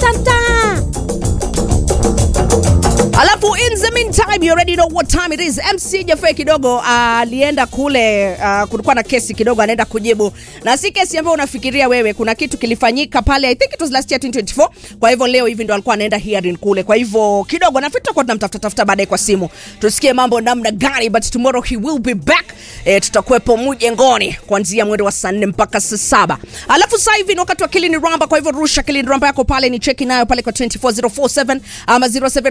Asanta. Alafu in the meantime you already know what time it is. MC Jaffe kidogo alienda uh, kule uh, kulikuwa na kesi kidogo anaenda kujibu. Na si kesi ambayo unafikiria wewe, kuna kitu kilifanyika pale I think it was last year 2024. Kwa hivyo leo hivi ndo alikuwa anaenda hearing kule. Kwa hivyo kidogo na tutakuwa tunamtafuta tafuta baadaye kwa simu. Tusikie mambo namna gani but tomorrow he will be back. E, tutakuwepo mjengoni kuanzia mwendo wa saa 4 mpaka saa saba. Alafu sasa hivi ni wakati wa Kilini Ramba, kwa hivyo rusha Kilini Ramba yako pale ni cheki nayo pale kwa 24047 ama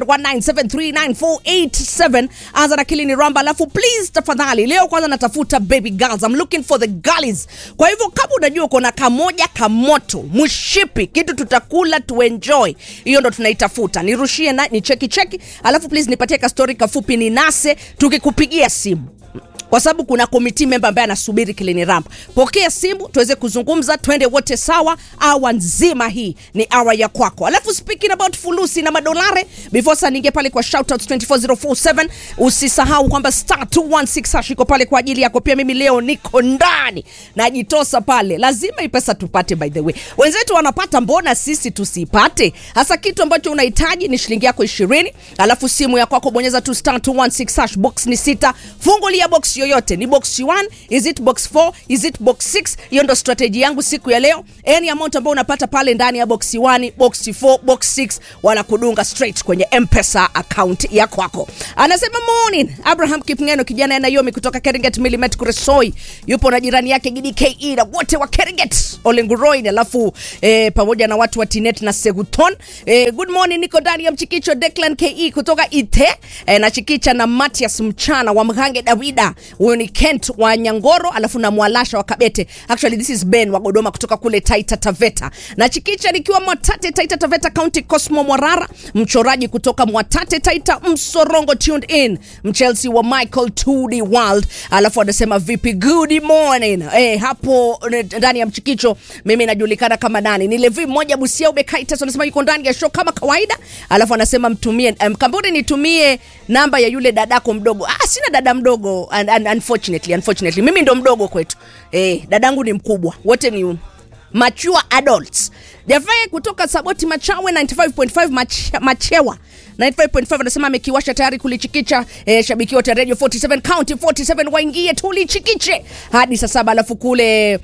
0719739487 anza na Kilini Ramba. Alafu please tafadhali, leo kwanza natafuta baby girls, I'm looking for the girlies. Kwa hivyo kama unajua uko na kamoja kamoto mshipi, kitu tutakula tuenjoy, hiyo ndo tunaitafuta. Nirushie na ni cheki cheki, alafu please nipatie ka story kafupi ninase, tukikupigia simu kwa sababu kuna committee member ambaye anasubiri Kilini Ramp. Pokea simu tuweze kuzungumza, twende wote sawa. Awa nzima hii ni awa ya kwako. Alafu speaking about fulusi na madolare, before saa ninge pale kwa shoutouts 24047 usisahau kwamba star 216 hash iko pale kwa ajili yako. Pia mimi leo niko ndani najitosa pale, lazima hii pesa tupate. By the way, wenzetu wanapata, mbona sisi tusipate? Hasa kitu ambacho unahitaji ni shilingi yako 20, alafu simu ya kwako bonyeza tu star 216 hash, box ni sita, fungulia box yoyote ni box 1 is it box 4 is it box 6 hiyo ndo strategy yangu siku ya leo any amount ambayo unapata pale ndani ya box 1 box 4 box 6 wanakudunga straight kwenye mpesa account ya kwako anasema morning abraham kipngeno kijana anayomi kutoka keringet milimet kuresoi yupo na jirani yake gdke na wote wa keringet olenguroin alafu eh, pamoja na watu wa tinet na seguton eh, good morning niko ndani ya mchikicho declan ke kutoka ite eh, na chikicha na matias mchana wa mhange dawida huyo ni kent wa nyangoro alafu na mwalasha wa kabete actually this is ben wa godoma kutoka kule taita taveta na chikicha nikiwa mwatate taita taveta county cosmo mwarara mchoraji kutoka mwatate taita msorongo tuned in mchelsea wa michael tudi world alafu anasema vipi good morning eh, hapo eh, ndani ya mchikicho mimi najulikana kama nani ni levi mmoja busia ubekaitas anasema yuko ndani ya show kama kawaida alafu anasema mtumie um, kamburi nitumie namba ya yule dadako mdogo ah, sina dada mdogo un, un, unfortunately, unfortunately mimi ndo mdogo kwetu eh, dadangu ni mkubwa wote ni mature adults jafae kutoka saboti machawe 95.5 mach, machewa 95.5 anasema amekiwasha tayari kulichikicha eh, shabiki wote radio 47 county 47 waingie tulichikiche hadi saa saba alafu kule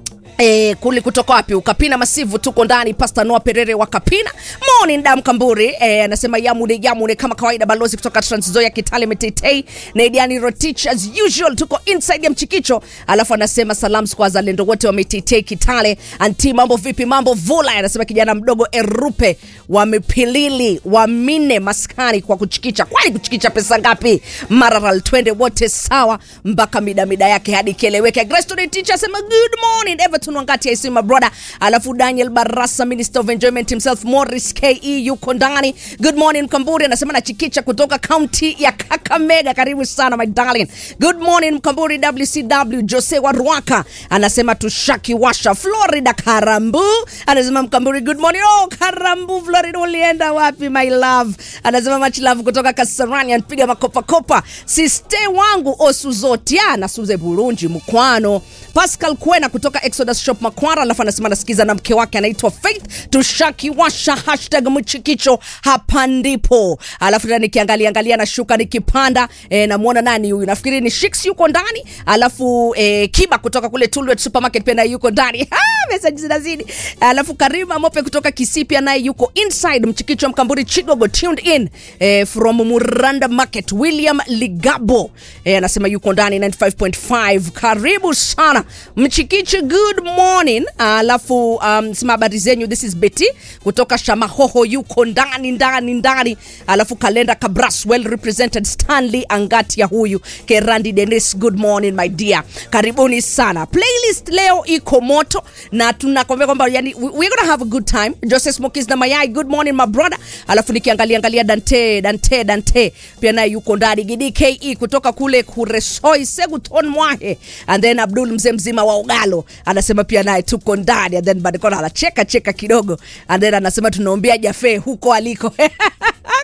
E, kuli kutoka wapi ukapina masivu tuko ndani pasta noa perere wa kapina morning dam kamburi e, anasema yamune yamune kama kawaida balozi kutoka transzoya kitale metetei naidiani rotich as usual tuko inside ya mchikicho alafu anasema salams kwa wazalendo wote wa metetei kitale anti mambo vipi mambo vula anasema kijana mdogo erupe wamepilili wamine maskani kwa kuchikicha kwani kuchikicha pesa ngapi mararal twende wote sawa mpaka midamida yake hadi kieleweke Grace teacher asema good morning everton wangati I see my brother alafu daniel barasa minister of enjoyment himself morris ke yuko ndani good morning mkamburi anasema na chikicha kutoka kaunti ya kakamega karibu sana my darling good morning mkamburi wcw jose wa ruaka anasema tushaki washa florida karambu anasema mkamburi good morning oh karambu florida ulienda wapi my love anasema much love kutoka kasarani anpiga makopakopa siste wangu osuzotia na suze burunji mkwano pascal kwena kutoka exodus shop makwara alafu anasema anasikiza na mke wake anaitwa faith tushakiwasha hashtag mchikicho hapa ndipo alafu tena nikiangalia angalia nashuka nikipanda e, namwona nani huyu nafikiri ni shiks yuko ndani alafu e, kiba kutoka kule tulwet supermarket pia naye yuko ndani meseji zinazidi alafu karima mope kutoka kisii pia naye yuko inside mchikicho mkamburi chigogo tuned in e, from muranda market william ligabo e, anasema yuko ndani 95.5 karibu sana mchikichi good morning alafu um, sema habari zenyu this is betty kutoka shamahoho yuko ndani ndani ndani alafu kalenda kabras well represented stanley angatia huyu kerandi denis good morning my dear karibuni sana playlist leo iko moto na tunakwambia kwamba yani we- we're gonna have a good time joseph smokis na mayai good morning my brother alafu nikiangalia angalia dante dante dante pia naye yuko ndani gdke kutoka kule kuresoi seguton mwahe and then abdul mzee mzima wa ugalo anasema pia naye tuko ndani and then badikona anacheka cheka kidogo and then anasema tunaombea jafe huko aliko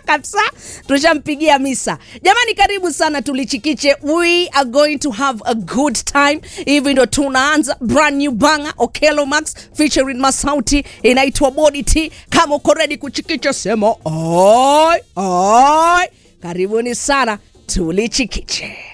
kabisa tushampigia misa jamani karibu sana tulichikiche we are going to have a good time hivi ndo tunaanza brand new banga okelo max featuring masauti inaitwa body t kama uko ready kuchikicha sema oi oi karibuni sana tulichikiche